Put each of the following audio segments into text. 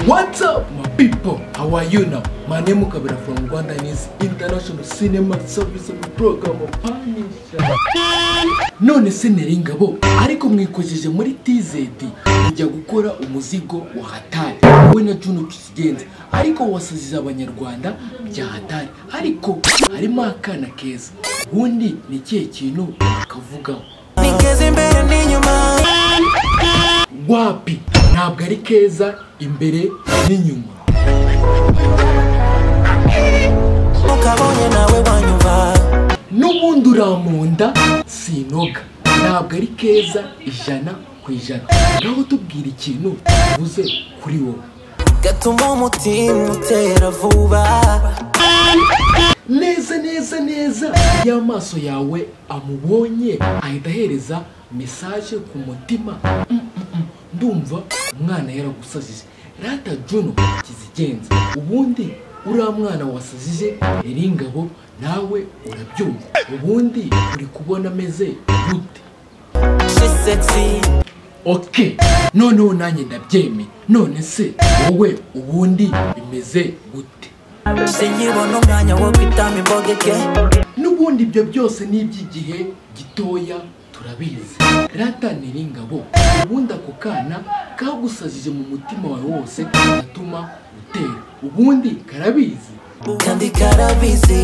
What's up, my people? How are you now? My name is Kabira from Rwanda and it's International Cinema Service Program of Punisher. None se nari ingabo ariko mwikojeje muri TZD ijya gukora umuzigo wa hatari we na Juno Kisigenza ariko wasiziza abanyarwanda bya hatari ariko harimo akana keza ubundi ni ikihe kintu wakavugaho Nigeze imbere n'inyuma wapi ntabwo ari keza imbere n'inyuma ukabonye nawe wanyumva n'ubundi uramunda sinoga ntabwo ari keza ijana ku ijana ngaho tubwira ikintu uvuze kuri wowe gatuma umutima utera vuba neza neza neza iyo amaso yawe amubonye ahita ahereza mesaje ku mutima Mm, mm, mm. ndumva umwana yaragusazije rata juno kizigenza ubundi uriya mwana wasazije yari ingabo nawe urabyumva ubundi uri kubona ameze gute shisetsi ok noneho nanjye ndabyemeye none se wowe ubundi bimeze gute sinkibona umwanya wo kwitama imbogeke n'ubundi ibyo byose ni iby'igihe gitoya turabizi rata nyiringabo ubundi ako kana kagusazije mu mutima wawe wose gatuma utera ubundi karabizi kandi karabizi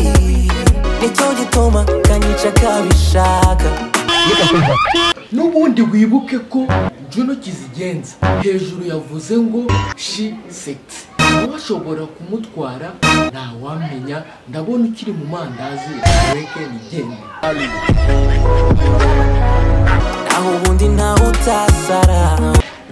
nicyo gituma kanyica kabishaka n'ubundi wibuke ko juno kizigenza hejuru yavuze ngo shi sekisi uwashobora kumutwara ntawamenya ndabona ukiri mu mandazi reke nigende aho ubundi ntawe utasara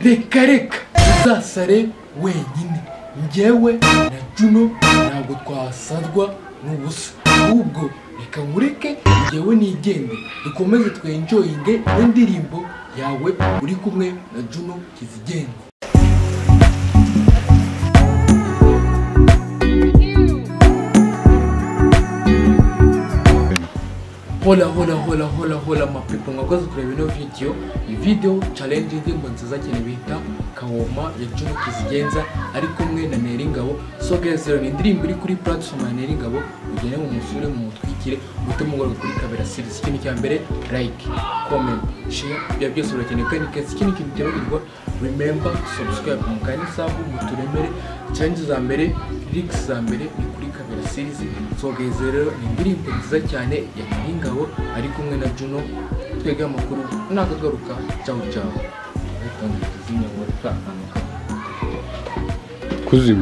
reka reka uzasare wenyine njyewe na juno ntabwo twasarwa n'ubusa ahubwo reka nkureke njyewe nigende dukomeze twenjoyinge n'indirimbo yawe uri kumwe na juno kizigenza hola hola hola hola hola mapepo mwakoze kureba ino video iyi video challenge indirimbo nziza cyane bita kawoma ya Juno Kizigenza ari kumwe na Neringabo so guys rero ni indirimbo iri kuri platform ya Neringabo mugende mu musure mu mutwikire muhite mugorwa kuri kabera series ikintu cya mbere like comment share ibyo byose urakeneye kandi guys ikindi kintu kiragirwa remember subscribe mu kandi sabu muturemere challenge za mbere lyrics za mbere ni kuri kabera series so guys rero ni indirimbo nziza cyane ya Neringabo ari kumwe na Juno twege amakuru nakagaruka ciao ciao ariko ntizinyobora amakuru kuzima